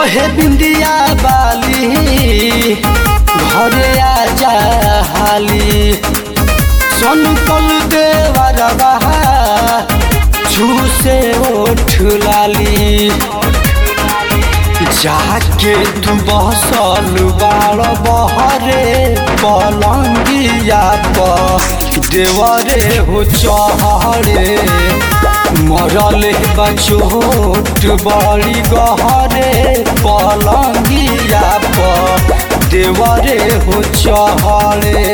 कहे बिंदिया बाली घरे आजा हाली सनकल देवरबा झूसे ओठ लाली जाके तू बसल बाड़ बहरे पलंगिया प देवरे हो चहरे मरल बा चोट बड़ी गहरे पलंगिया प देवरे हो चहरे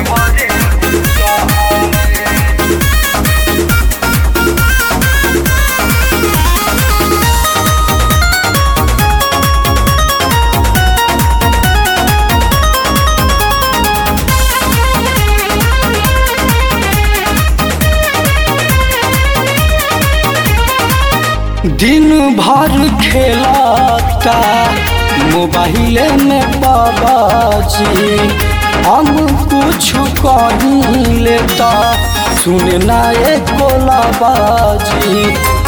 दिन भर खेलता मोबाइल में बाबाजी हम कुछ कहीं लेता सुनना एक बाजी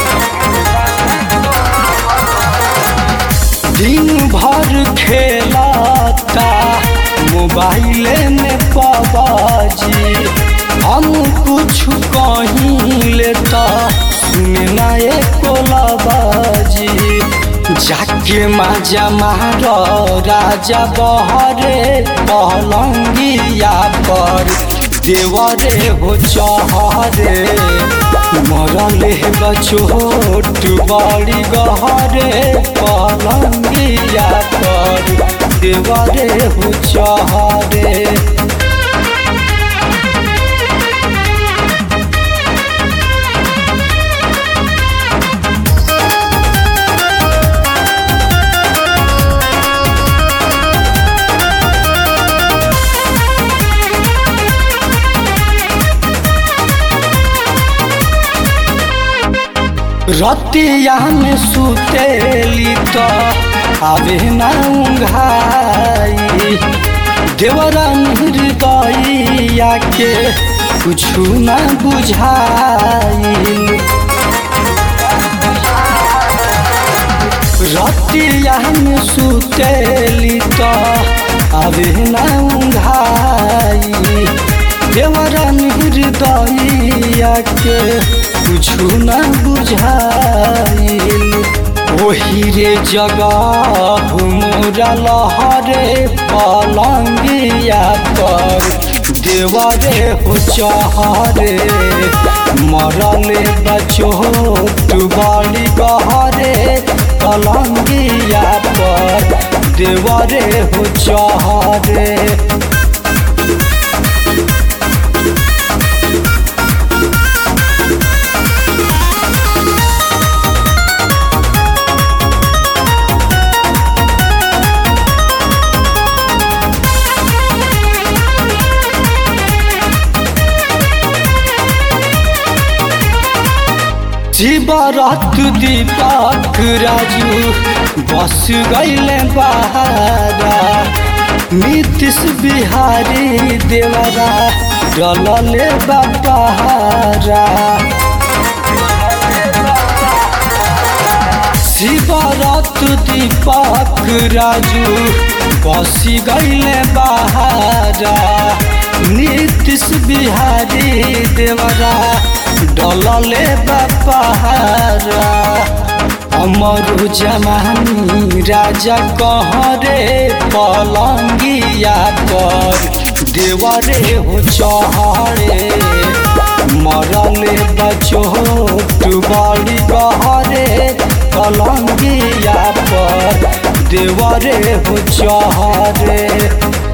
दिन भर खेलता मोबाइल में बाबाजी हम कुछ कहीं लेता सुनना एक बाजी जाके माजा मार राजा बहरे पलंगिया पर देवरे हो चहरे मरले बचोट बड़ी गहरे पलंगिया पर देवरे हो चहरे रतिया में सुतेली तो आवे ना उंघाई देवरा हृदया के कुछ ना बुझाई रतिया में सुतेली तो आवे ना उंघाई देवरा हृदया के कुछु न बुझाइल ओही रे जगह मोरा लहरे पलंगिया पर देवरे हो चहरे मरले बचोट बड़ी गहरे पलंगिया पर देवरे हो चहरे शिवरत दीपक राजू बस गैले बहारा नीतीश बिहारी देवरा डलले बहारा शिवरत दीपक राजू बस गैले बहारा नीतीश बिहारी देवरा डलले बपहारा अमर जमानी राजा कहरे पलंगिया पर देवरे हो चहरे मरले बचोट बड़ी गहरे पलंगिया पर देवरे हो चहरे